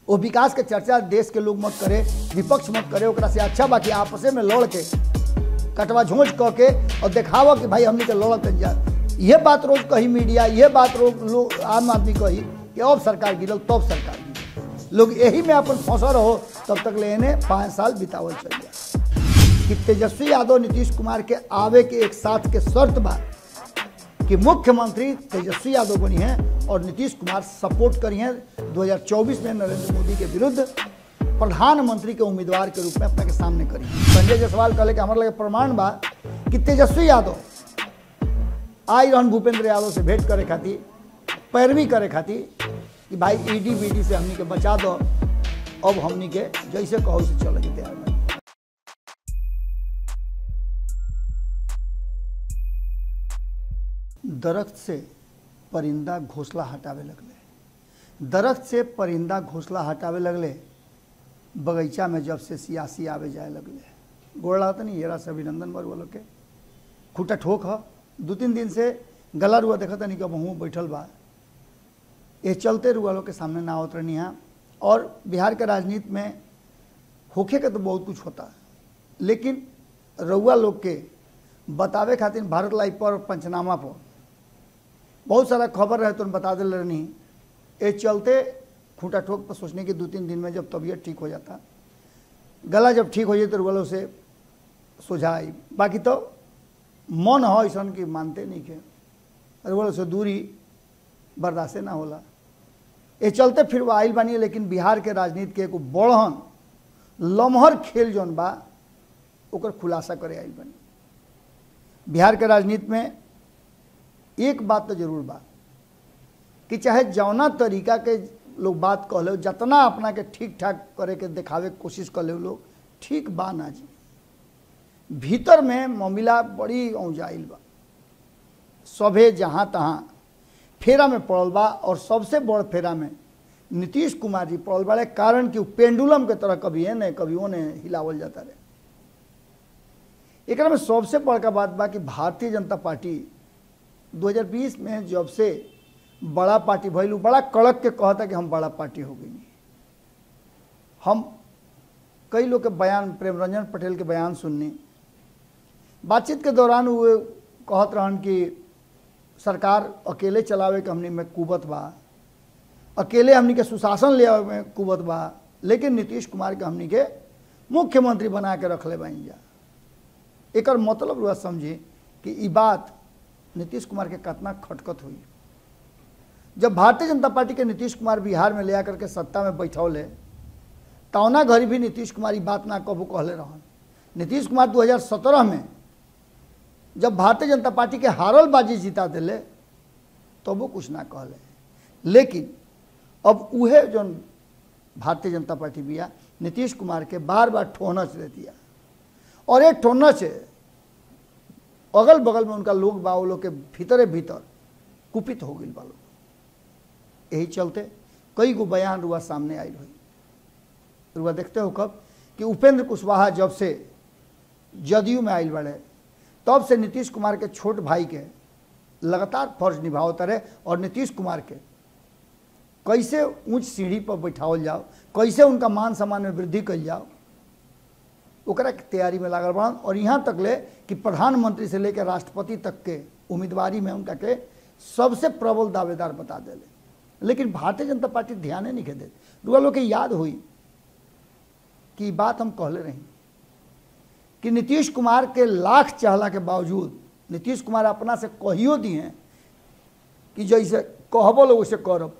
वो विकास के चर्चा देश के लोग मत करे विपक्ष मत करे ओकरा से अच्छा बाकी आपसे में लड़ के कटवा झोंच कह के और देखावा कि भाई हमने के लड़त जा ये बात रोज कही मीडिया ये बात रोज लोग आम आदमी कही कि अब सरकार गिरल तब सरकार गिरल लोग यही में अपन फंसा रहो तब तक लेने पाँच साल बितावल चल जाए कि तेजस्वी यादव नीतीश कुमार के आवे के एक साथ के शर्त बा कि मुख्यमंत्री तेजस्वी यादव बनी हैं और नीतीश कुमार सपोर्ट करी हैं 2024 में नरेंद्र मोदी के विरुद्ध प्रधानमंत्री के उम्मीदवार के रूप में अपने के सामने करी संजय जायसवाल कहले कि हमारे लगे प्रमाण बा कि तेजस्वी यादव आई रहन भूपेंद्र यादव से भेंट करे खातिर पैरवी करे खातिर कि भाई ईडी बीडी से हमनी के बचा दो अब हमनी के जैसे कहो से चले के तैयार बा। दरख्त से परिंदा घोंसला हटावे लगले दरख्त से परिंदा घोंसला हटावे लगले बगीचा में जब से सियासी आवे जाए लगले गोड़ लागत नहीं येरा से अभिनंदन बर बोलो के खूटा ठोक ह दू तीन दिन से गला रुआ देखा नहीं कि बहु बैठल बा ये चलते रुआ लोग के सामने ना आवत रहनी है और बिहार के राजनीति में होखे के तो बहुत कुछ होता है लेकिन रउआ लोग के बतावे खातिर भारत लाइव पर पंचनामा पर बहुत सारा खबर रहे तो बता दिल रहनी ये चलते खूंटा ठोक पर सोचने की दो तीन दिन में जब तबीयत ठीक हो जाता गला जब ठीक हो जाए तो रुआ से सुझा आई बाकी तो मन हो ऐसा कि मानते नहीं के रुआ से दूरी बर्दाश्त ना होला ये चलते फिर वो आइल बानी लेकिन बिहार के राजनीति के एगो बड़हन लमहर खेल जौन बा ओकर खुलासा करे आइल बानी बिहार के राजनीति में एक बात तो जरूर बा कि चाहे जौना तरीका के लोग बात कह लो जितना अपना के ठीक ठाक करे के दिखावे के कोशिश कर ले लोग ठीक बा ना जी भीतर में मामला बड़ी औजाइल बा सभे जहाँ तहाँ फेरा में पड़ल बा और सबसे बड़ फेरा में नीतीश कुमार जी पड़ल बाड़े कारण कि उ पेंडुलम के तरह कभी एने कभी ओने हिलावल जाता रहे एकरा में सबसे बड़का बात बा कि भारतीय जनता पार्टी 2020 में जब से बड़ा पार्टी भैलू बड़ा कड़क के कहता कि हम बड़ा पार्टी हो गई हम कई लोग के बयान प्रेम रंजन पटेल के बयान सुननी बातचीत के दौरान वो कहत रहन कि सरकार अकेले चलावे के हमनी में कुबत बा अकेले हमनी के सुशासन ले आवे में कुबत बा लेकिन नीतीश कुमार के हमनी के मुख्यमंत्री बना के रख ले बाइन जा एकर मतलब रुआ समझी कि ई बात नीतीश कुमार के कितना खटकत हुई जब भारतीय जनता पार्टी के नीतीश कुमार बिहार में ले आकर के सत्ता में बैठौले तौना घड़ी भी नीतीश कुमार ई बात ना कबू कहले रहन नीतीश कुमार 2017 में जब भारतीय जनता पार्टी के हारल बाजी जिता दिले तब वो कुछ ना कहले लेकिन अब उहे जो भारतीय जनता पार्टी बिया नीतीश कुमार के बार बार ठोनच दे दिया और ये ठोनच अगल बगल में उनका लोग बा वो लोग के भीतरे भीतर कुपित हो गई बा लोग यही चलते कई गो बयान रुआ सामने आई हुई रुआ देखते हो कब कि उपेंद्र कुशवाहा जब से जदयू में आयल बड़े तब से नीतीश कुमार के छोट भाई के लगातार फर्ज निभावत रहे और नीतीश कुमार के कैसे ऊंच सीढ़ी पर बैठावल जाओ कैसे उनका मान सम्मान में वृद्धि कल जाओ ओकरा के तैयारी में लागल बड़न और यहाँ तक ले कि प्रधानमंत्री से लेकर राष्ट्रपति तक के उम्मीदवारी में उनका के सबसे प्रबल दावेदार बता दिले लेकिन भारतीय जनता पार्टी ध्यान नहीं के दे रुआ लोग के याद हुई कि ई बात हम कहले रही कि नीतीश कुमार के लाख चाहला के बावजूद नीतीश कुमार अपना से कहियो दिए कि जैसे कहबो लोग वैसे करब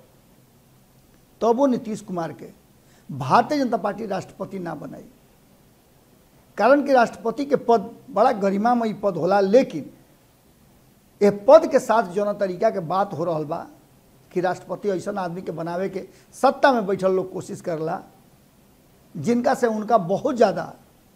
तब वो नीतीश कुमार के भारतीय जनता पार्टी राष्ट्रपति ना बनाई कारण कि राष्ट्रपति के पद बड़ा गरिमामयी पद होला लेकिन ये पद के साथ जौन तरीका के बात हो रहा बा कि राष्ट्रपति ऐसा आदमी के बनावे के सत्ता में बैठल लोग कोशिश करला जिनका से उनका बहुत ज़्यादा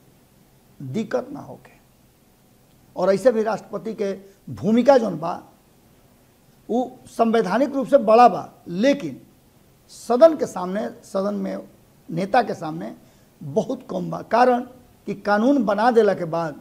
दिक्कत ना होके और ऐसे भी राष्ट्रपति के भूमिका जौन बा वो संवैधानिक रूप से बड़ा बा लेकिन सदन के सामने सदन में नेता के सामने बहुत कम बा कारण कि कानून बना देला के बाद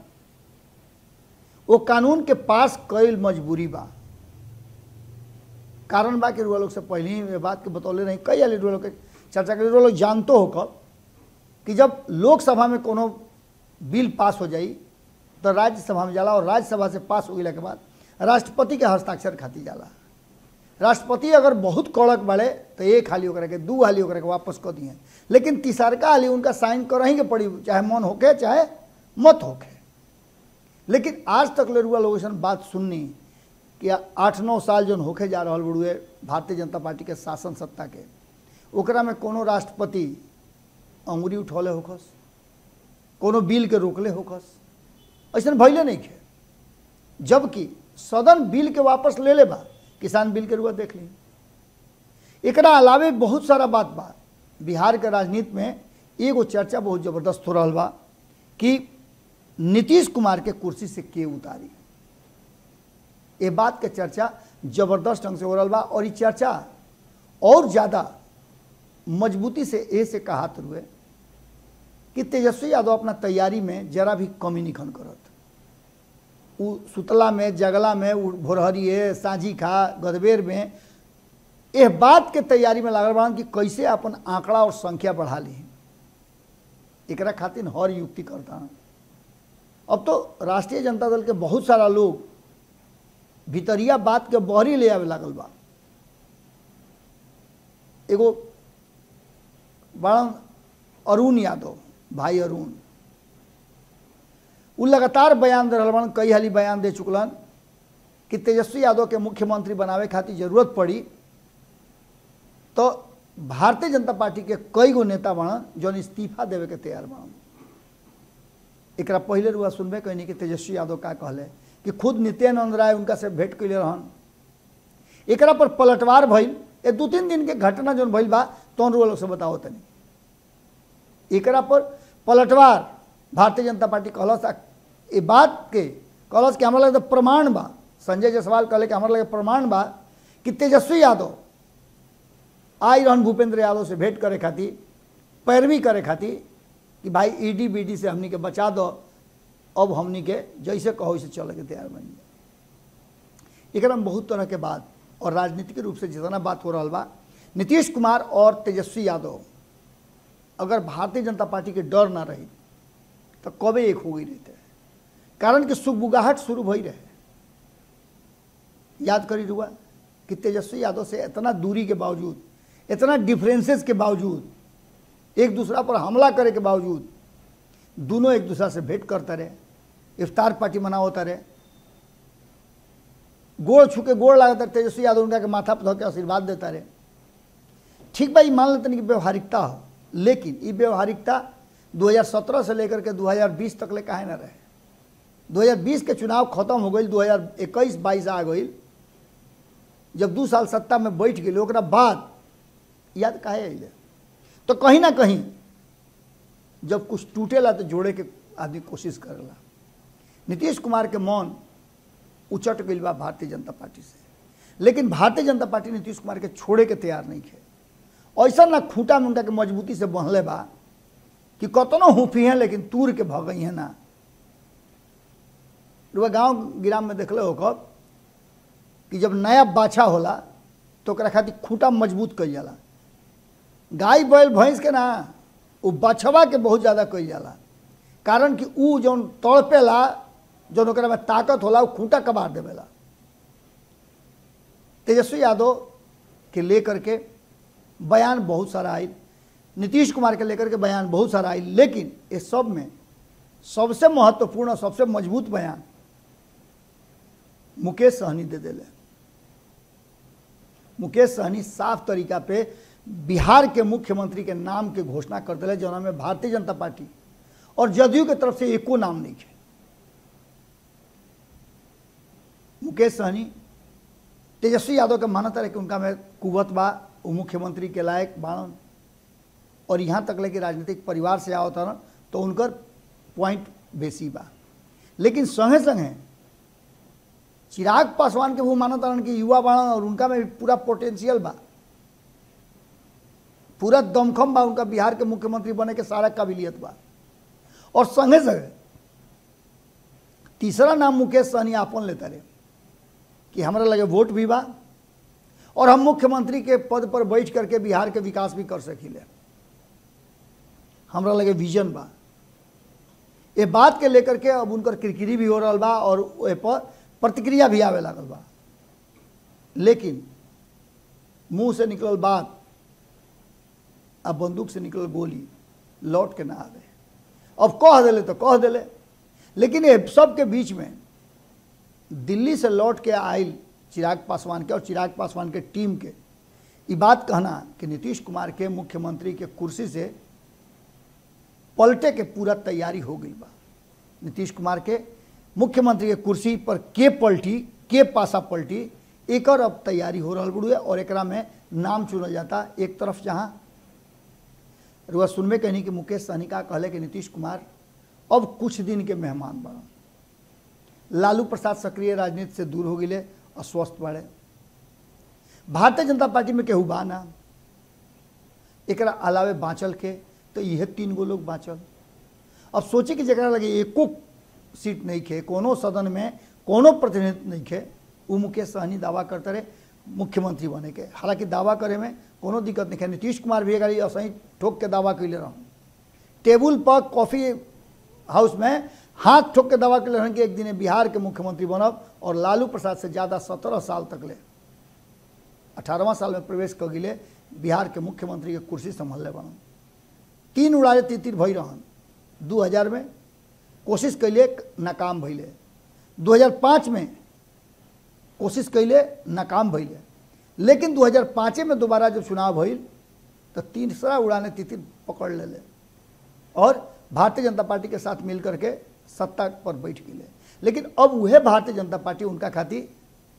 वो कानून के पास कईल मजबूरी बा कारण बा कि रुआ लोग से पहले ही ये बात के बतौले रही कई आली रुआ लोग के चर्चा करी लोग जानतो हो कब कि जब लोकसभा में कोनो बिल पास हो जाई तो राज्यसभा में जाला और राज्यसभा से पास हो गया के बाद राष्ट्रपति के हस्ताक्षर खाती जाला राष्ट्रपति अगर बहुत कड़क बढ़े तो एक हाली ओकरा के दू हाली ओकरा के वापस कर दिए लेकिन तीसरका हाली उनका साइन करही के पड़ी चाहे मन होके चाहे मत होके लेकिन आज तक ले रुआ लोग ऐसन बात सुननी कि आठ नौ साल जौन होके जा रहा बड़ुए भारतीय जनता पार्टी के शासन सत्ता के ओकरा में कोनो राष्ट्रपति अंगुरी उठौले होखस कोनो बिल के रोकले होखस ऐसा भैले नहीं खे जबकि सदन बिल के वापस ले ले बा किसान बिल के रुआ देख ली एकरा अलावे बहुत सारा बात बा बिहार के राजनीति में एगो चर्चा बहुत जबरदस्त हो रहा बा कि नीतीश कुमार के कुर्सी से के उतारी ये बात के चर्चा जबरदस्त ढंग से हो रहा बा और ये चर्चा और ज़्यादा मजबूती से ए से कहा रुए कि तेजस्वी यादव अपना तैयारी में जरा भी कमी निखन करत उ सुतला में जगला में उ भोरहरिए साझी खा गदबेर में एह बात के तैयारी में लागल बा कि कैसे अपन आंकड़ा और संख्या बढ़ा ली एकरा खातिर हर युक्ति करता अब तो राष्ट्रीय जनता दल के बहुत सारा लोग भितरिया बात के बहरी ले आवे लागल बा एगो बड़न अरुण यादव भाई अरुण उ लगातार बयान दे रहा कई हाली बयान दे चुकलन कि तेजस्वी यादव के मुख्यमंत्री बनावे खातिर जरूरत पड़ी तो भारतीय जनता पार्टी के कई गो नेता बनन जौन इस्तीफा देवे के तैयार बनन एकरा पहले रुआ सुनबे कहनी कि तेजस्वी यादव का कहले कि खुद नित्यानंद राय उनका से भेंट कैले रहन एकरा पर पलटवार भइल ए दू तीन दिन के घटना जौन भइल बा तौन रुआ लोग से बताओ तनी एकरा पर पलटवार भारतीय जनता पार्टी कहलस आ ये बात के कहलस कि हमारा लगे प्रमाण बा संजय जायसवाल कहले कि हमारा लगे प्रमाण बा कि तेजस्वी यादव आई रहन भूपेंद्र यादव से भेंट करे खातिर पैरवी करे खातिर कि भाई ईडी बीडी से हमनी के बचा दो अब हमनी के जैसे कहो वैसे चले के तैयार बन जाए एकरा में बहुत तरह के बात और राजनीतिक रूप से जितना बात हो रहा बा नीतीश कुमार और तेजस्वी यादव अगर भारतीय जनता पार्टी के डर ना रही तो कबे एक हो गई रहते कारण कि सुबुगाहट शुरू भई रहे याद करी रुआ कि तेजस्वी यादव से इतना दूरी के बावजूद इतना डिफरेंसेस के बावजूद एक दूसरा पर हमला करे के बावजूद दोनों एक दूसरा से भेंट करते रहे इफ्तार पार्टी मना होता रहे गोड़ छू के गोड़ लागता तेजस्वी यादव उनका के माथा पर धो के आशीर्वाद देता रहे ठीक बा मान लेते कि व्यवहारिकता हो लेकिन ये व्यवहारिकता 2017 से लेकर के 2020 तक ले काहे ना रहे 2020 के चुनाव खत्म हो गई 2021 22 आ गई जब दू साल सत्ता में बैठ गए ओकरा बाद याद काहे अइले तो कहीं ना कहीं जब कुछ टूटेला तो जोड़े के आदमी कोशिश करेला नीतीश कुमार के मन उचट गई बा भारतीय जनता पार्टी से लेकिन भारतीय जनता पार्टी नीतीश कुमार के छोड़े के तैयार नहीं है ऐसा ना खूंटा मुंटा के मजबूती से बहले बा कि कतनो हुफी हैं लेकिन तूर के भगई हैं ना रुआ गांव गिराम में देखले हो कब कि जब नया बाछा होला तो ओकरा खातिर खूंटा मजबूत कई जाला गाय बैल भैंस के ना वो बछवा के बहुत ज़्यादा कई जाला कारण कि ऊ जौन तड़पेला जौन ओकरा में ताकत होला वो खूंटा कबार देवेला तेजस्वी यादव के लेकर के बयान बहुत सारा आई नीतीश कुमार के लेकर के बयान बहुत सारा आई लेकिन इस सब में सबसे महत्वपूर्ण और सबसे मजबूत बयान मुकेश सहनी दे दिले मुकेश सहनी साफ तरीका पे बिहार के मुख्यमंत्री के नाम के घोषणा कर दिले जौना में भारतीय जनता पार्टी और जदयू के तरफ से एको नाम नहीं है मुकेश सहनी तेजस्वी यादव के मानता रहे कि उनका में कुवत बा वो मुख्यमंत्री के लायक बाणन और यहाँ तक ले कि राजनीतिक परिवार से आओ था तो उनकर पॉइंट बेसी बा लेकिन संगे संगे चिराग पासवान के वो मानता रहन कि युवा बाणन और उनका में पूरा पोटेंशियल बा पूरा दमखम बा उनका बिहार के मुख्यमंत्री बने के सारा काबिलियत बा और संगे संगे तीसरा नाम मुकेश सहनी आपन लेता रहे कि हमारा लगे वोट भी बा और हम मुख्यमंत्री के पद पर बैठ करके बिहार के विकास भी कर सकीले हमरा लगे विजन बा ये बात के लेकर के अब उनकर किरकिरी भी हो रहा बा और ओहि पर प्रतिक्रिया भी आवे लागल बा लेकिन मुंह से निकलल बात अब बंदूक से निकलल गोली लौट के ना आवे अब कह दिले तो कह दिले लेकिन ये सबके बीच में दिल्ली से लौट के आयल चिराग पासवान के और चिराग पासवान के टीम के ये बात कहना कि नीतीश कुमार के मुख्यमंत्री के कुर्सी से पलटे के पूरा तैयारी हो गई बा नीतीश कुमार के मुख्यमंत्री के कुर्सी पर के पलटी के पासा पलटी एक और अब तैयारी हो रहा बुढ़ुए और एकरा में नाम चुनल जाता एक तरफ जहाँ रुआ सुनबे कहनी कि मुकेश सहनी का कहले कि नीतीश कुमार अब कुछ दिन के मेहमान बड़न लालू प्रसाद सक्रिय राजनीति से दूर हो गए अस्वस्थ बढ़े भारतीय जनता पार्टी में केहू बा ना एकरा अलावे बाँचल के तो यह तीन गो लोग बाँचल अब सोचे कि जरा लगे एको सीट नहीं खे कोनो सदन में कोनो प्रतिनिधित्व नहीं खे वो मुकेश सहनी दावा करते रहे मुख्यमंत्री बने के हालांकि दावा करे में कोनो दिक्कत नहीं है नीतीश कुमार भी अगर असही ठोक के दावा कैले रहूँ टेबुल पर कॉफी हाउस में हाथ ठोक के दावा कैले रहन कि एक दिन बिहार के मुख्यमंत्री बनब और लालू प्रसाद से ज़्यादा सत्रह साल तक ले अठारहवा साल में प्रवेश कर गिले बिहार के मुख्यमंत्री के कुर्सी संभालने बनन तीन उड़ारे तितिर भई रहन दू हजार में कोशिश कैले नाकाम भैले 2005 में कोशिश कैले नाकाम भैले लेकिन 2005 में दोबारा जब चुनाव भइल तो तीसरा उड़ाने तितिर पकड़ ले और भारतीय जनता पार्टी के साथ मिल करके सत्ता पर बैठ गए लेकिन अब वह भारतीय जनता पार्टी उनका खातिर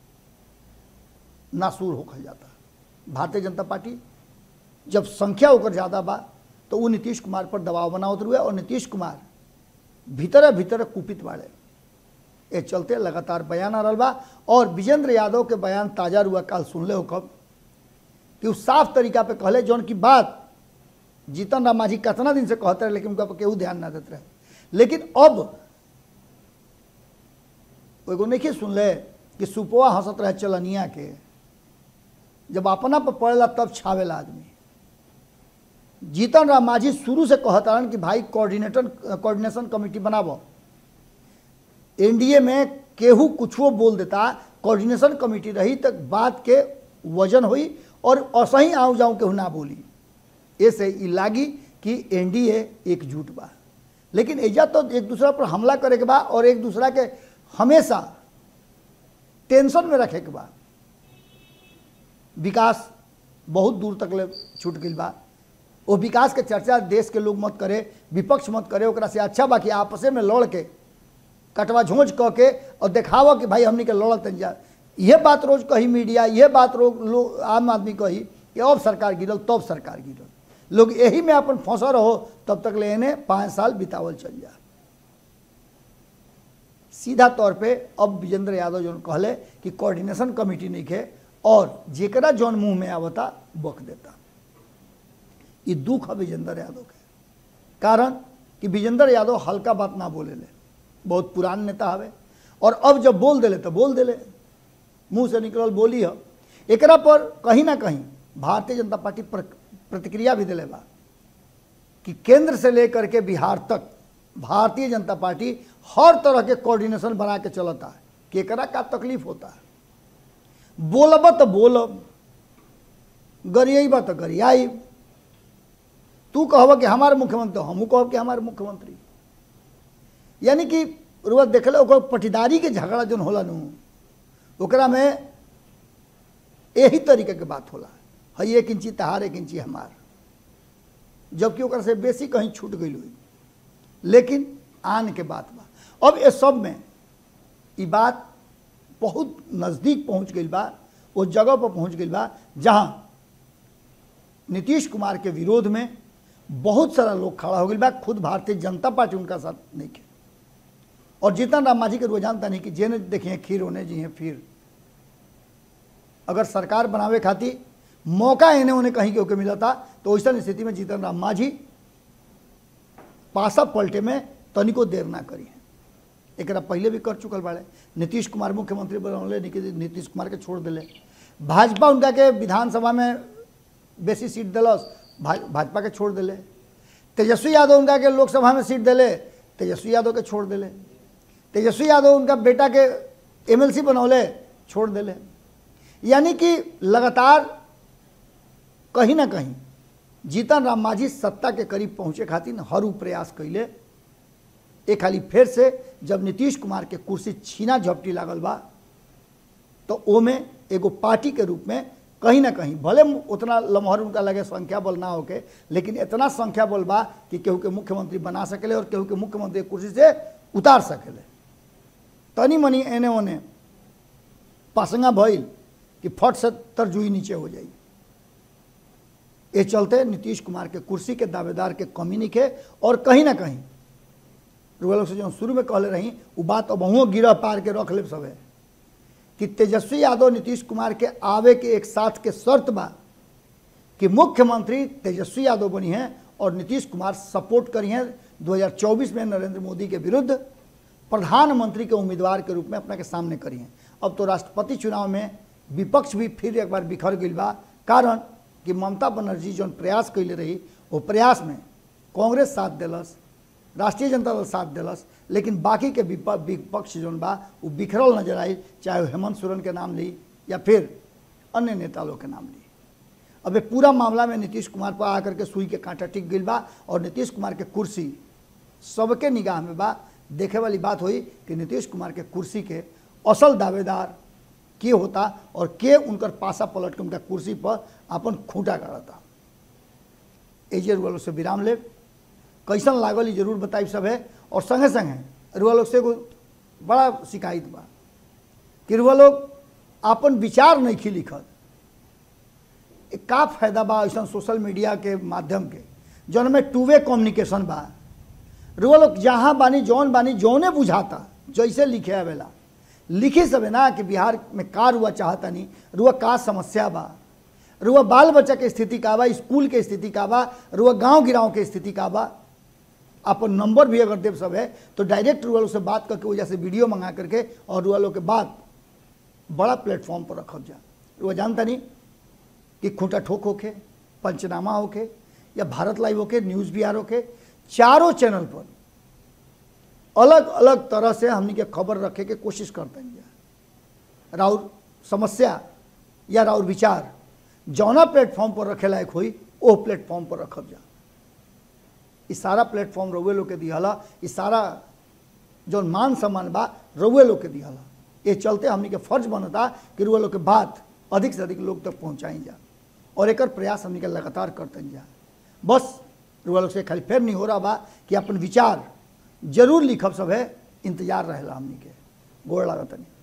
नासूर होखल जाता भारतीय जनता पार्टी जब संख्या होकर ज़्यादा बा तो वो नीतीश कुमार पर दबाव बनावत रुए और नीतीश कुमार भीतर भीतर कुपित बाड़े ये चलते लगातार बयान आ रहा बा और विजेंद्र यादव के बयान ताज़ा रुआ काल सुनले हो कब कि वो साफ तरीका पे कहले जौन की बात जीतन राम मांझी कितना दिन से कहते रहे लेकिन उनका पर केहू ध्यान ना देते रहे लेकिन अब एगो नहीं सुनले कि सुपवा हंसत रहे चलनिया के जब अपना पर पड़ेला तब छावेला आदमी जीतन राम मांझी शुरू से कहता रहन कि भाई कोऑर्डिनेटर कोऑर्डिनेशन कमेटी बनाबो एनडीए में केहू कुछो बोल देता कोऑर्डिनेशन कमेटी रही तक बात के वजन हुई और असही आऊ जाऊं केहू ना बोली ऐसे ई लागी कि एनडीए एकजुट बा लेकिन एजा तो एक दूसरा पर हमला करे के बा और एक दूसरा के हमेशा टेंशन में रखे के बा विकास बहुत दूर तक ले छूट गई बा वो विकास के चर्चा देश के लोग मत करे विपक्ष मत करे ओकरा से अच्छा बा कि आपसे में लड़ के कटवा झोंझ कह के और देखावा कि भाई हमनी के लड़त जा यह बात रोज कही मीडिया यह बात रोज लोग आम आदमी कही कि अब सरकार गिरल तब सरकार गिरल लोग यही में अपन फंसा रहो तब तक ले इन्हें पाँच साल बितावल चल जा सीधा तौर पे अब विजेंद्र यादव जो कहले कि कोऑर्डिनेशन कमेटी नहीं खे और जेकरा जौन मुंह में आवता बक देता ये दुख है विजेंद्र यादव के कारण कि विजेंद्र यादव हल्का बात ना बोले ले बहुत पुरान नेता हवे और अब जब बोल दिले तो बोल दिले मुंह से निकलल बोली है एकरा पर कहीं ना कहीं भारतीय जनता पार्टी पर प्रतिक्रिया भी दिले बा कि केंद्र से लेकर के बिहार तक भारतीय जनता पार्टी हर तरह के कोऑर्डिनेशन बना के चलता है केकरा का तकलीफ होता है बोलब तो बोलब गरियाबा तो गरियाई तू कहब कि हमारे मुख्यमंत्री हमू कहब कि हमारे मुख्यमंत्री यानी कि रुआ देखले ओकर पटीदारी के झगड़ा जौन होला नु ओकरा में यही तरीके के बात होला हई एक इंची तहार एक इंची हमार जबकि ओकरा से बेसी कहीं छूट गई हुई लेकिन आन के बात बा अब ये सब में ये बात बहुत नज़दीक पहुंच गई बा वो जगह पर पहुंच गई बा जहां नीतीश कुमार के विरोध में बहुत सारा लोग खड़ा हो गई बा खुद भारतीय जनता पार्टी उनका साथ नहीं के और जीतन राम मांझी के रुआ जानता नहीं कि जेने देखिए खीर होने जी हैं फिर अगर सरकार बनावे खातिर मौका इन्हें उन्हें कहीं के होके मिला था तो ऐसा स्थिति में जीतन राम मांझी पासा पलटे में तनिको देर ना करी है एक पहले भी कर चुकल बाड़े नीतीश कुमार मुख्यमंत्री बनौले नीतीश कुमार के छोड़ दिले भाजपा उनका के विधानसभा में बेसी सीट दिलस भा- भाजपा के छोड़ दिले तेजस्वी यादव उनका के लोकसभा में सीट दिले तेजस्वी यादव के छोड़ दिले तेजस्वी यादव उनका बेटा के एमएलसी बनौले छोड़ दिले यानी कि लगातार कहीं ना कहीं जीतन राम मांझी सत्ता के करीब पहुंचे खातिर हर उ प्रयास कैले एक खाली फिर से जब नीतीश कुमार के कुर्सी छीना झपटी लागल बा तो ओमे एगो पार्टी के रूप में कहीं ना कहीं भले उतना लम्हर उनका लगे संख्या बल ना होके लेकिन इतना संख्या बल बा कि केहू के मुख्यमंत्री बना सकेले और केहू के मुख्यमंत्री के कुर्सी से उतार सकेले तनी मनी एने ओने पासंगा भइल कि फट से तरजुई नीचे हो जाई ये चलते नीतीश कुमार के कुर्सी के दावेदार के कमी निके और कहीं ना कहीं रुआ से जो शुरू में कहले रही वो बात अब वहाँ गिरह पार के रख ले सब है कि तेजस्वी यादव नीतीश कुमार के आवे के एक साथ के शर्त बा कि मुख्यमंत्री तेजस्वी यादव बनी हैं और नीतीश कुमार सपोर्ट करी हैं 2024 में नरेंद्र मोदी के विरुद्ध प्रधानमंत्री के उम्मीदवार के रूप में अपना के सामने करी हैं अब तो राष्ट्रपति चुनाव में विपक्ष भी फिर एक बार बिखर गई बा कारण कि ममता बनर्जी जौन प्रयास कैले रही वो प्रयास में कांग्रेस साथ दिलस राष्ट्रीय जनता दल साथ दिलस लेकिन बाकी के विप- विपक्ष जौन बा वो बिखरल नजर आई चाहे वो हेमंत सोरेन के नाम ली या फिर अन्य नेता लोग के नाम ली अब ये पूरा मामला में नीतीश कुमार पर आकर के सुई के कांटा टिक गई बा और नीतीश कुमार के कुर्सी सबके निगाह में बा देखे वाली बात हुई कि नीतीश कुमार के कुर्सी के असल दावेदार के होता और के उनकर पासा पलट के उनका कुर्सी पर अपन खूंटा गाड़ता एजे रुआ लोग से विराम ले कैसन लागल ई जरूर बताई सब है और संगे संगे रुआ लोग से एगो बड़ा शिकायत बा कि रुआ लोग अपन विचार नहीं खी लिखत ए का फायदा बा ऐसा सोशल मीडिया के माध्यम के जौन में टू वे कम्युनिकेशन बा रुआ लोग जहाँ बानी जौन बानी जौने बुझाता जैसे लिखे आवेला लिखी सबे ना कि बिहार में का रुआ चाहता नहीं रुआ का समस्या बा रुआ बाल बच्चा के स्थिति का बा स्कूल के स्थिति का बा रुआ गांव गिराव के स्थिति का बा अपन नंबर भी अगर देव सब है तो डायरेक्ट रुआ लोग से बात करके वजह से वीडियो मंगा करके और रुआ लोग के बात बड़ा प्लेटफॉर्म पर रखब जा रुआ जानता नहीं कि खूंटा ठोक होके पंचनामा होके या भारत लाइव होके न्यूज़ बिहार होके चारों चैनल पर अलग अलग तरह से हमनी के खबर रखे के कोशिश करते हैं राउर समस्या या राउर विचार जौना प्लेटफॉर्म पर रखे लायक हुई ओ प्लेटफॉर्म पर रखब जा ई सारा प्लेटफॉर्म रउए लोग के दिहला ई सारा जौन मान सम्मान बा रउए लोग के दिहला ये चलते हमनी के फर्ज बनता कि रुआ लोग के बात अधिक से अधिक लोग तक पहुँचाई जा और एकर प्रयास हमनी के लगातार करते जा बस रुआ लोग से खाली फेर नहीं हो रहा बा कि अपन विचार जरूर लिखब सब है इंतजार रहेला हमनी के गोड़ लागत नहीं